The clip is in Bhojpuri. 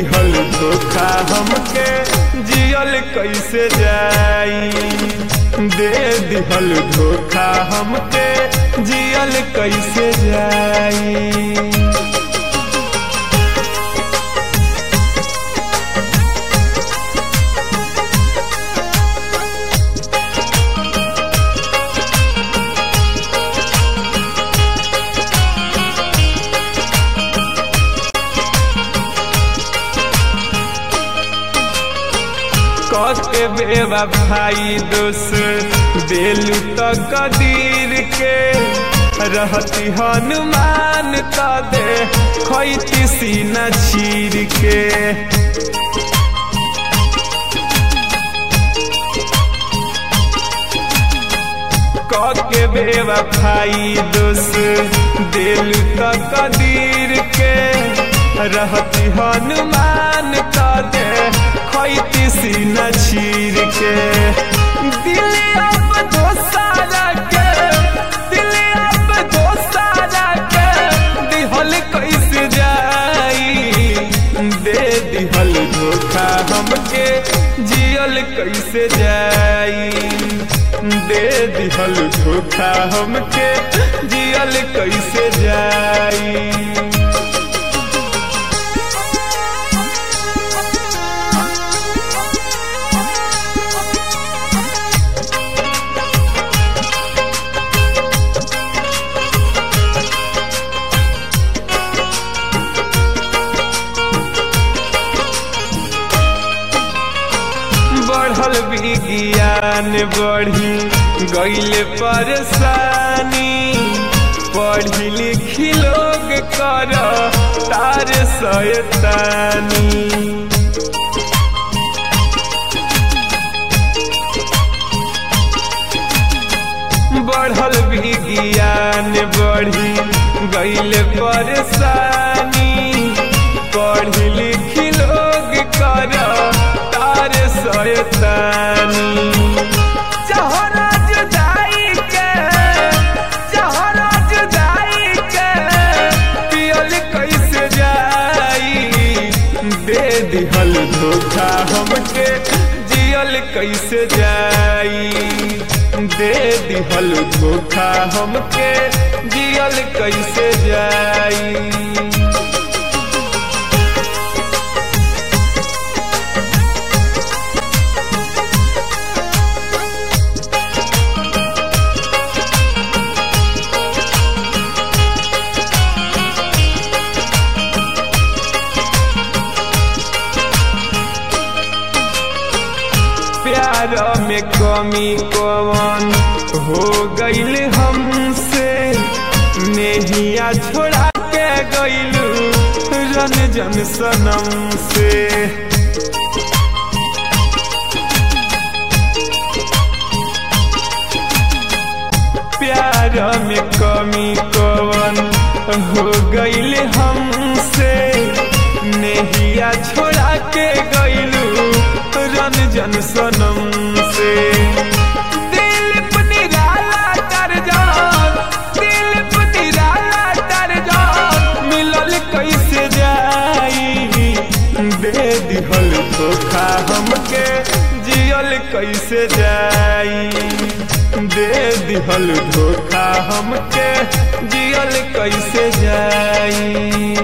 दिहल धोखा हमके जियल कैसे जाई दे दिहल धोखा हमके जियल कैसे जाई के बेवा भाई दोस दिलू तो कदीर के रहती हनुमान तो दे खैती सीना चीर के के बेवा भाई दोस दिलू तो कदीर के रहती हनुमान तो दे खैती सीना चीर के दिल अब दोसारा के दिल अब दोसारा के दिहल कैसे जाई दे दिहल धोखा हमके जियल कैसे जाई दे दिहल धोखा हमके जियल कैसे जाई बढ़ल विज्ञान बढ़ी गईल परेशानी पढ़ी लिखी लोग कर तार सयतानी बढ़ल विज्ञान बढ़ी गईल परेशानी पढ़ी लिखी लोग कर तार सयतानी चहरा जुदाई के चहरा जुदाई के पियल कैसे जाई दे दिहल धोखा हमके जियल कैसे जाई दे दिहल धोखा हमके जियल कैसे जाई प्यार में कमी कवन हो गईल हमसे नेहिया छोड़ा के गईलू रन जन सनम से प्यार में कमी कवन हो गईल हमसे नेहिया छोड़ा के गईलू रन जन सनम से दिल निराला कर जान दिल निराला कर जान मिलल कैसे जाई दे दिहल धोखा हमके जियल कैसे जाई दे दिहल धोखा हमके जियल कैसे जाई